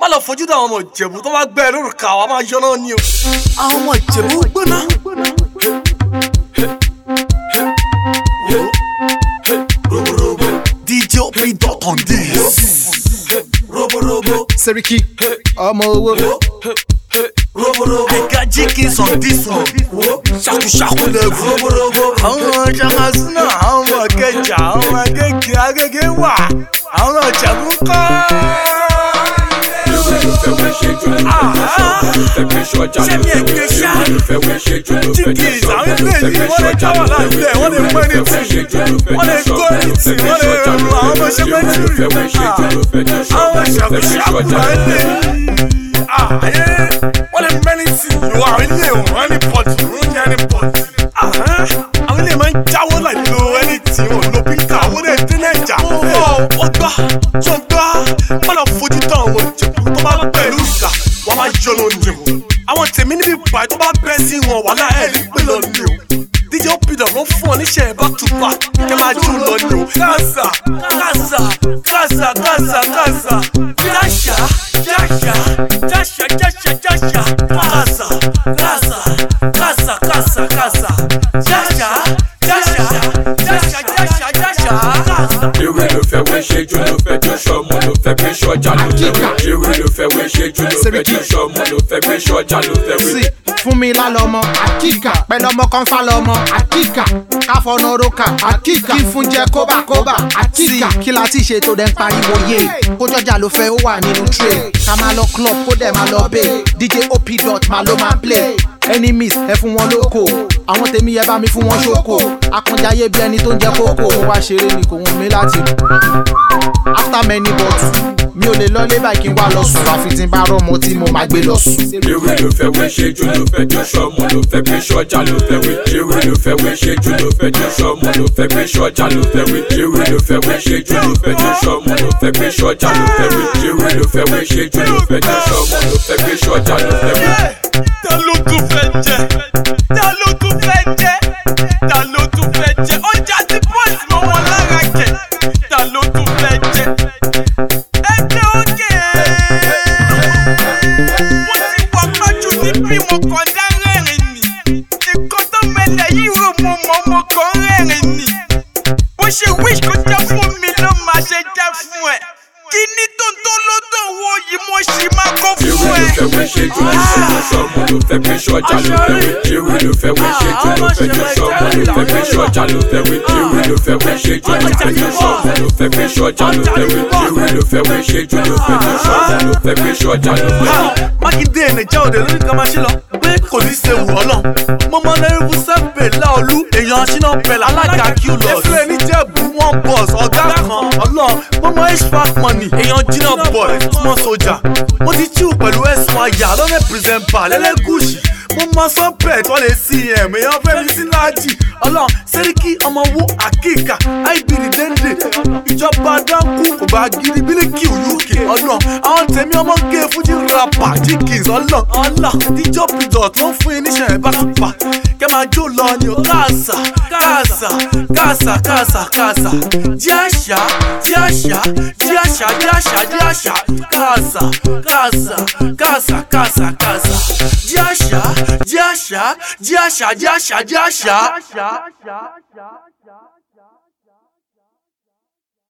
má lọ fojú dá àwọn ọmọ ìjẹ̀bú tó bá gbẹ ẹ lórúkà wa máa yọ náà ni o. àwọn ọmọ ìjẹ̀bú gbóná. DJ Opi dot on this. Seriki ọmọ owó I got chickens on this one. Ṣaku ṣaku level. Àwọn ṣakasuna, àwọn ọmọ kẹjà, àwọn ọmọ kéèké agége wà. Àwọn ìjẹ̀bú kọ́. Sẹ́mi ẹ̀gbẹ́ ṣá. Chickens, àwọn ilé yìí wọ́n lè jáwọ́ láti ẹ̀, wọ́n lè mọ ẹni tì. Wọ́n lè kó ẹni tì, wọ́n lè rọrùn àwọn ọmọ ṣẹ́gbẹ́jì. Àwọn ṣàkóṣàkó máa ń lè ayé wọ́n lè mẹ́ni sí ìlú àwọn ilé ìwọ̀n ní pọ̀jù ló ń yẹ ní pọ̀jù. àwọn ilé máa ń jáwọ́ láì lo ẹni tí wọn lo pínkà owó lè dín náà jà. ó gbá tó ń gbá má lọ fojú tán àwọn ìjẹ̀bú tó bá pẹ̀lú ìgbà wọ́n máa yọ ló ń jẹ wọn. àwọn tèmi níbi ìpàdé tó bá bẹ́ sí wọn wà láì ní pé lọ ní o. DJ Opidọ ló fún ọ níṣẹ́ back to back kẹ́ máa jó lọ ní o. kásà kásà kásà kásà kásà jáṣà jáṣà jáṣà jáṣà jáṣà kásà kásà kásà kásà kásà jáṣà jáṣà jáṣà jáṣà jáṣà kásà. Ewé ló fẹ́ wé ṣe jù ló fẹ́ jó ṣọmọ ló fẹ́ gbé ṣọjà ló fẹ́ wé. Ewé ló fẹ́ wé ṣe jù ló fẹ́ jó ṣọmọ ló fẹ́ gbé ṣọjà ló fẹ́ wé. sí fún mi lálọ́mọ àkíkà pẹ̀lú ọmọ kan fálọ́mọ àkíkà káfọ́nà roka àkíkà kí fún jẹ kóbákóbá àkíkà kí la ti ṣe tó dẹ̀ ń pariwo yé kójọ́jà ló fẹ́ ó wà nínú tray ká máa lọ club kó dẹ̀ máa lọ bẹ́ẹ̀ dj op dot máa ló máa play enemies ẹ fún wọn lóko àwọn tèmi yẹ bá mi fún wọn ṣoko akànjáyé bí ẹni tó ń jẹ kókó ó wá ṣeré ni kò wọ́n mi láti after many bottles mi ò lè lọ lé báyìí kí n wá lọ sùn àfi tí n bá rọmọ tí mo máa gbé lọ sùn. Ewé ló fẹ́ wé ṣe jù ló fẹ́ jó ṣọmọ ló fẹ́ gbé ṣọjà ló fẹ́ wé. Ewé ló fẹ́ wé ṣe jù ló fẹ́ jó ṣọmọ ló fẹ́ gbé ṣọjà ló fẹ́ wé. Ewé ló fẹ́ wé ṣe jù ló fẹ́ jó ṣọmọ ló fẹ́ gbé ṣọjà ló fẹ́ wé. Ewé ló fẹ́ wé ṣe jù ló fẹ́ jó ṣọmọ ló fẹ́ gbé ṣọjà ló fẹ́ wé. ta ló tún fẹ́ jẹ ta ló tún fẹ́ jẹ ta ló tún fẹ́ jẹ ọjà tí bọ́ọ̀sì mọ́ wọn lára jẹ ta ló tún fẹ́ jẹ. ẹgbẹ́ òkè mo ti wọ pẹ́jù níbí mo kàn dá rẹ́rìn ni nǹkan tó mẹlẹ̀ yìí rò mo mọ̀ mo kàn rẹ́rìn ni bó ṣe wish kó jẹ́ fún mi ló máa ṣe jẹ́ fún ẹ kí ní tó ń tó ló tó wo yìí mo ṣì máa kó Ewé fún ló ẹ. fẹ́ wé ṣe jù ló fẹ́ jó ṣọmọ ló fẹ́ gbé ṣọjà ló fẹ́ wé. Ewé ló fẹ́ wé ṣe jù ló fẹ́ jó ṣọmọ ló fẹ́ gbé ṣọjà ló fẹ́ wé. Ewé ló fẹ́ wé ṣe jù ló fẹ́ jó ṣọmọ ló fẹ́ gbé ṣọjà ló fẹ́ wé. Ewé ló fẹ́ wé ṣe jù ló fẹ́ jó ṣọmọ ló fẹ́ gbé ṣọjà ló fẹ́ wé. mákindé nàìjíríà òde lórí kan máa ṣe lọ pé kò ní ṣe wù ọ́ lọ. mo mọ lẹ́rìbù sẹ́pẹ̀ láolú èèyàn ṣínà pẹ̀lú alága q lọ. efere níjẹ̀bù wọn bọ̀s ọ̀gá kan ọlọ́run mo mọ hvac money èèyàn jìnnà boy small soldier. mo ti chill pẹ̀lú ẹ̀sùn àyà lọ́nà pírẹsẹ̀mpà lẹ́lẹ́gùsì. mo mọ sọ́pẹ̀t wọ́n lè cm èèyàn fẹ́mi sí láàjì ọlọ́run sẹ́ríkì ọmọ wo àkíkà ibd dende ìjọba dánkù kò bá gidi bílíkì uk ọlọ́run àwọn tèmi ọmọ gé fújì rapper jíkìs ọlọ́run ọlọ́run díjọ́ pidot ló ń fún yín níṣẹ́ ẹ̀ bá tún pa kẹ́ máa jó lọ ni o káàsà káàsà káàsà káàsà káàsà jí àṣà jí àṣà jí àṣà jí àṣà jí àṣà káàsà káàsà káàsà káàsà káàsà jí àṣà jí àṣà jí àṣà jí àṣà jí àṣà.